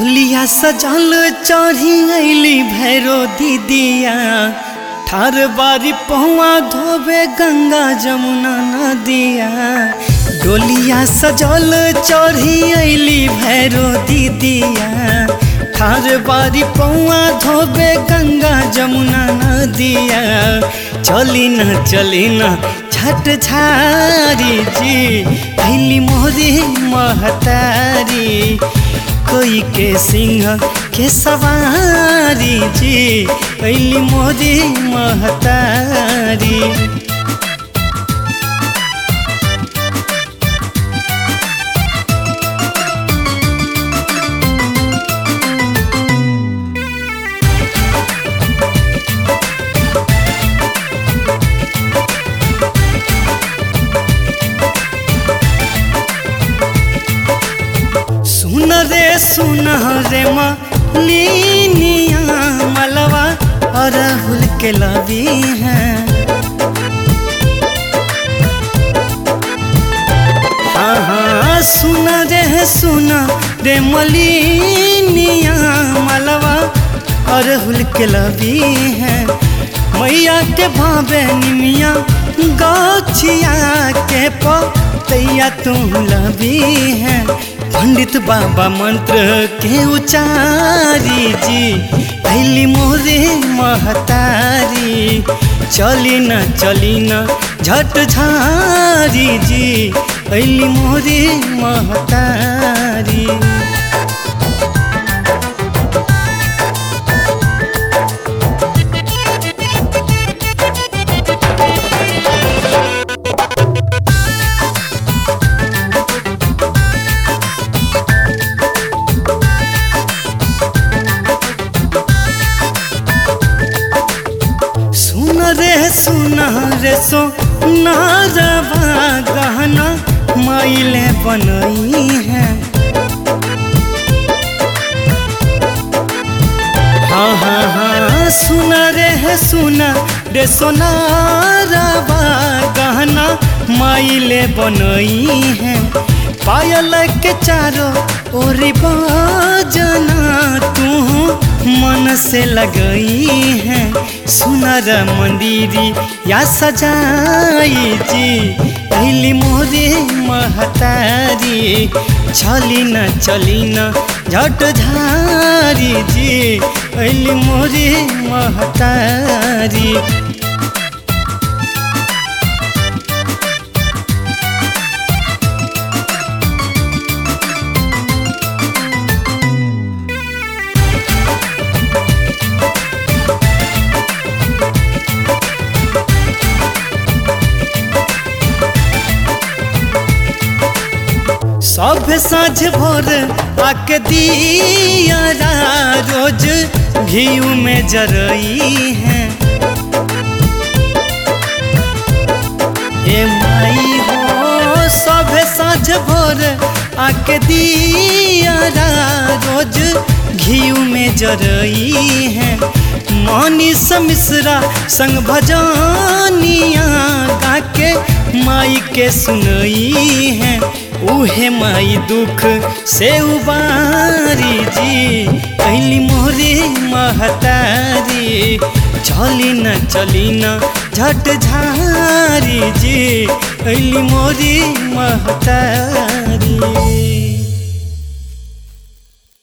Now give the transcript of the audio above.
डोलिया सजल चढ़ी अली भैरो दीदिया ठार बारी पहुआ धोबे गंगा जमुना नदिया डोलिया सजल चढ़ी अली भैरो दीदिया ठार बारी पौआ धोबे गंगा जमुना नदिया चली न चली न छठ झारी जी अली मोरी महतारी कोई के सिंह के सवारी जी अली मोरी महतारी सुन रे सुन रे मलिनिया मलवा अरहुल के लवी है हाँ हाँ सुन रे सुन रे मलिनिया मलवा अरहुल के लवी है मैया के भावे निमिया गौछिया के पतैया तू लवी है पंडित बाबा मंत्र के उचारी जी पहली मोरे महतारी चली न चली न झट झारी जी पहली मोरे महतारी सुन रे सुन रे सो नारवा गहना माइले बनई है हाँ हाँ हाँ सुन रे सुन रे सोनारवा गहना माइले बनई है पायल के चारो ओरी बजना तू मन से लगई है सुनर मंदिरी या सजाई जी पहली मोरे महतारी चली न चली न झट झारी जी पहली मोरे महतारी सब साँझ भोर आके दिया रोज घीऊ में जरई है ए माई हो सब साँझ भोर आके दिया रोज घीऊ में जरई है मनीष मिश्रा संग भजनिया गा के माई के सुनई है उहे माई दुख से उबारी जी कैली मोरे महतारी चली न चली न झट झारी जी कैली मोरी महतारी